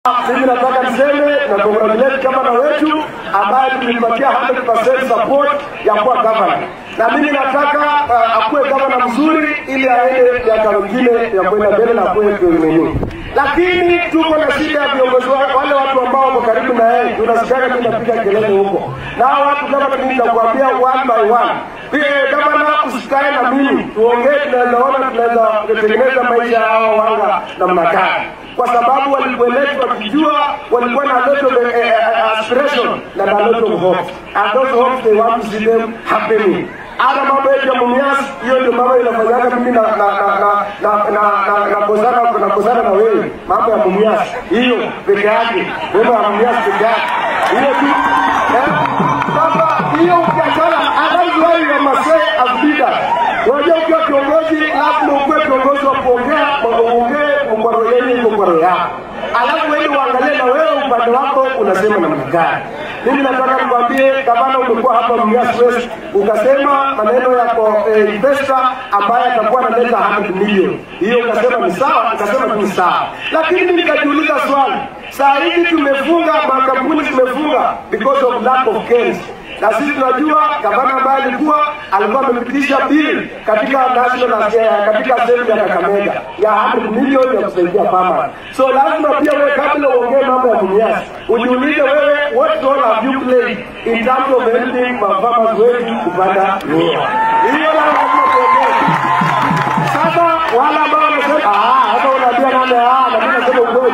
Mimi nataka niseme na congratulate gavana wetu ambaye tulimpatia 100% support ya kuwa gavana, na mimi nataka uh, akuwe gavana mzuri ili aende miaka mingine ya kwenda mbele na akuwe nini. Lakini tuko na shida ya viongozi wa- wale watu ambao wako karibu na yeye, tunasikiaga mimi napiga kelele huko, na hao watu kama mimi nitakwambia one by one. Pia gavana, usikae na mimi, tuongee, tunaweza ona tunaweza kutengeneza maisha ya hao wanga namna gani kwa sababu walikueletwa wakijua walikuwa na lot of eh, eh, aspiration na na lot of hope and those hopes they want to see them happening hata mambo yetu ya mumias hiyo ndio mambo inafanyaga mimi na na na na na na na na kozana na kozana na wewe mambo ya mumias hiyo peke yake mambo ya mumias peke yake hiyo tu eh sasa hiyo ukiachana hata why you must say as leaders unajua ukiwa kiongozi lazima ukuwe kiongozi wa kuongea uongee mkwaro yenu mkwaro yako alafu wewe uangalie na wewe upande wako unasema namna gani mimi nataka nikwambie gavana umekuwa hapa Mumias West ukasema maneno yako eh, investor ambaye atakuwa analeta 100 milioni hiyo ukasema ni sawa ukasema tu ni sawa lakini mimi nikajiuliza swali saa hizi tumefunga makampuni tumefunga because of lack of cash na sisi tunajua gavana ambaye alikuwa alikuwa amepitisha bili katika national eh, katika assembly ya Kakamega ya 100 milioni ya kusaidia farmers. So lazima pia wewe kabla uongee mambo ya Mumias ujiulize wewe what role have you played in terms of helping ma farmers wetu kupanda miwa. Hiyo lazima tuongee. Sasa wale ambao wanasema ah, hata unaambia nani ah, na mimi nasema ukweli.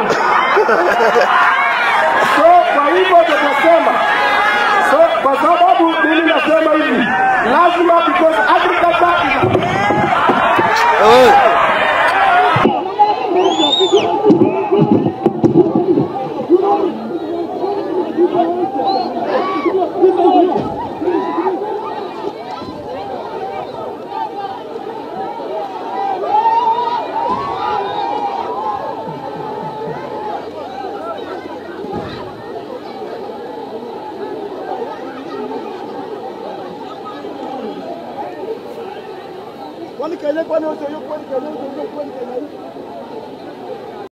So kwa hivyo tutasema So, kwa sababu mimi nasema hivi, lazima because agriculture is Kwani Kenya kwani wote hiyo kwani Kenya wote hiyo kwani Kenya hii?